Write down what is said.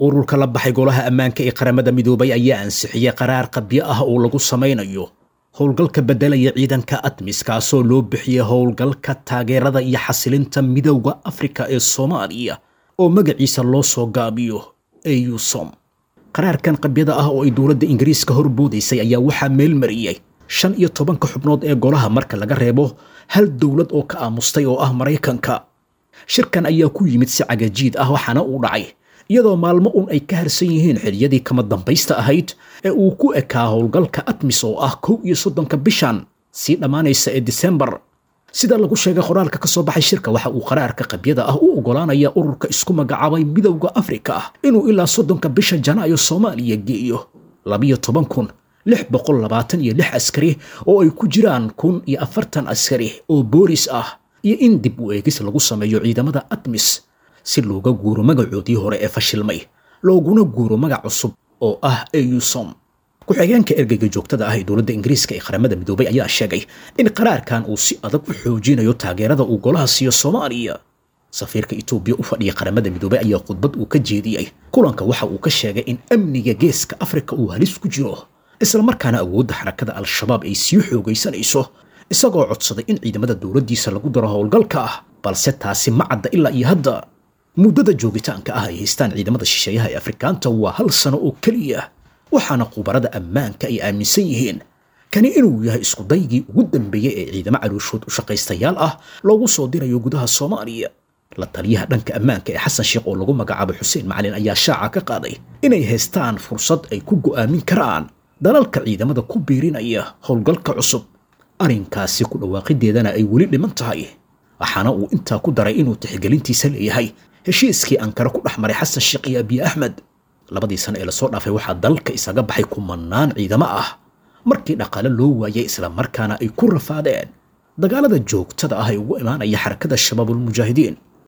ururka la baxay golaha ammaanka ee qaramada midoobay ayaa ansixiyey qaraar qabyo ah oo lagu samaynayo howlgalka beddelaya ciidanka admis kaasoo loo bixiyey howlgalka taageerada iyo xasilinta midowda afrika ee soomaaliya oo magaciisa loo soo gaabiyo eusom qaraarkan qabyada ah oo ay dowladda ingiriiska horboodaysay ayaa waxaa meelmariyey shan iyo tobanka xubnood ee golaha marka laga reebo hal dowlad oo ka aamustay oo ah maraykanka shirkan ayaa ku yimid si cagajiid ah waxaana uu dhacay iyadoo maalmo un ay ka harsan yihiin xiliyadii kama dambaysta ahayd ee uu ku ekaa howlgalka atmis oo ah kow iyo soddonka bishan sii dhammaanaysa ee disembar sida lagu sheegay qoraalka ka soo baxay shirka waxa uu qaraarka qabyada ah u oggolaanaya ururka isku magacaabay midowda afrika inuu ilaa soddonka bisha janaayo soomaaliya geeyo labiyo toban kun lix boqol labaatan iyo lix askari oo ay ku jiraan kun iyo afartan askari oo boolis ah iyo in dib u eegis lagu sameeyo ciidamada atmis si looga guuro magacoodii hore ee fashilmay looguna guuro magac cusub oo ah eusom ku-xigeenka ergeyga joogtada ah ee dowladda ingiriiska ee qaramada midoobay ayaa sheegay in qaraarkan uu si adag u xoojinayo taageerada uu golaha siiyo soomaaliya safiirka etoobiya u fadhiya qaramada midoobay ayaa khudbad uu ka jeediyey kulanka waxa uu ka sheegay in amniga geeska afrika uu halis ku jiro islamarkaana awoodda xarakada al-shabaab ay sii xoogaysanayso isagoo codsaday in ciidamada dowladdiisa lagu daro howlgalka ah balse taasi ma cadda ilaa iyo hadda muddada joogitaanka ah ay haystaan ciidamada shisheeyaha ee afrikaanta waa hal sano oo keliya waxaana khubarada ammaanka ay aaminsan yihiin kani inuu yahay iskudaygii ugu dambeeyey ee ciidamo calooshood u shaqaystayaal ah loogu soo dirayo gudaha soomaaliya la taliyaha dhanka ammaanka ee xasan sheekh oo lagu magacaabo xuseen macalin ayaa shaaca ka qaaday inay haystaan fursad ay ku go'aamin karaan dalalka ciidamada ku biirinaya howlgalka cusub arrinkaasi ku dhawaaqideedana ay weli dhiman tahay waxaana uu intaa ku daray inuu tixgelintiisa leeyahay heshiiskii ankara ku dhex maray xasan sheekh iyo abiy axmed labadii sano ee lasoo dhaafay waxaa dalka isaga baxay kumanaan ciidamo ah markii dhaqaale loo waayay islamarkaana ay ku rafaadeen dagaalada joogtada ah ee ugu imaanaya xarakada shabaabulmujaahidiin